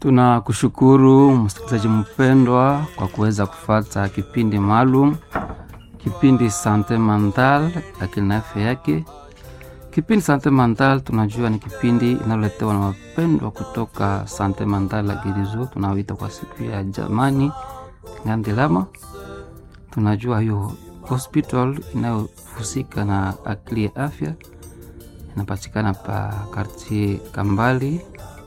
Tunakushukuru msikilizaji mpendwa kwa kuweza kufata kipindi maalum, kipindi Sante Mental, akili na afya yake. Kipindi Sante Mental tunajua ni kipindi inaloletewa na wapendwa kutoka Sante Mental la Girizo, tunaoita kwa siku ya jamani Ngandilama. Tunajua hiyo hospital inayohusika na akili ya afya inapatikana pa kartie Kambali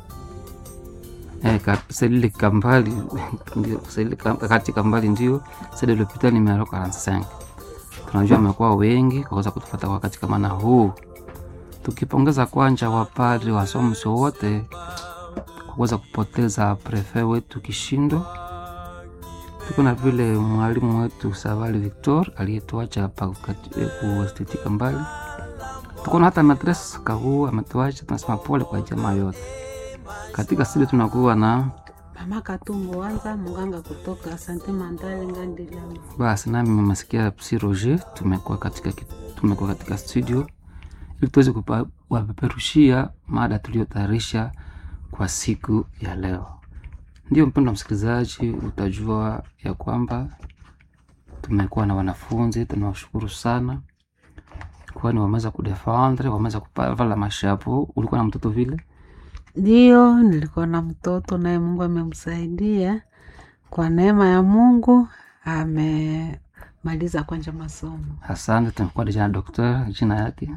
Eh, ka- selile Kambali ndio selile Kam- kati Kambali ndio sede lopita numero 45. Tunajua amekuwa wengi kwa kuweza kutufata wakati kama na huu, tukipongeza kwanja wapadri wasomso wote kwa kuweza kupoteza prefe wetu Kishindo. Tuko na vile mwalimu wetu Savali Victor aliyetuacha hapa kuesteti Kambali. Tuko na hata matres Kahuu ametuacha, tunasema pole kwa jamaa yote katika sile tunakuwa na Mama Katungu Wanza, mganga kutoka Sante Mandale Ngandilama. basi, nami mmesikia Psi Roger, tumekuwa katika, ki- tumekuwa katika studio ili tuweze kupa- kuwapeperushia mada tuliyotayarisha kwa siku ya leo. Ndio mpendo wa msikilizaji, utajua ya kwamba tumekuwa na wanafunzi, tunawashukuru sana kwani wameweza kudefendre, wameweza kuvala mashapo. Ulikuwa na mtoto vile Ndio, nilikuwa na mtoto naye Mungu amemsaidia kwa neema ya Mungu, amemaliza kwanja masomo. Asante, tumekuwa deja na dokter, jina yake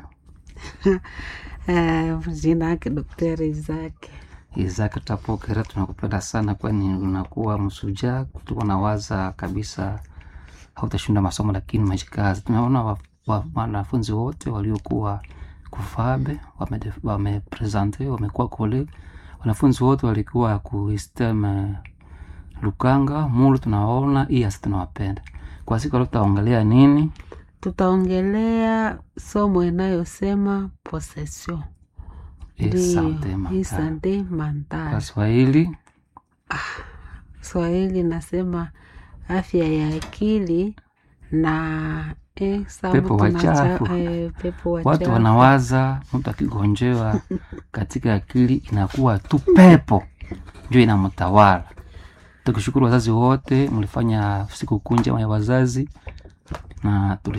Eh, jina yake Daktari Isaki. Isaac Tapokera, tunakupenda sana, kwani unakuwa msujaa. Tuko na waza kabisa hautashinda masomo, lakini majikazi. Tumeona wa- wa- wanafunzi wote waliokuwa kufabe wame- wamepresente wamekuwa kole, wanafunzi wote walikuwa kuistem Lukanga Mulu, tunawaona hii asi tunawapenda. Kwa siku leo tutaongelea nini? Tutaongelea somo inayosema possession. Asante Ndio, Makala. Sante Kwa Mandale. Swahili Swahili nasema afya ya akili na eh, sababu Pepo tunacha- wachafu. eh, pepo watu wachafu. wanawaza mtu akigonjewa katika akili inakuwa tu pepo ndio inamtawala. Tukishukuru wazazi wote, mlifanya siku kunja ya wazazi na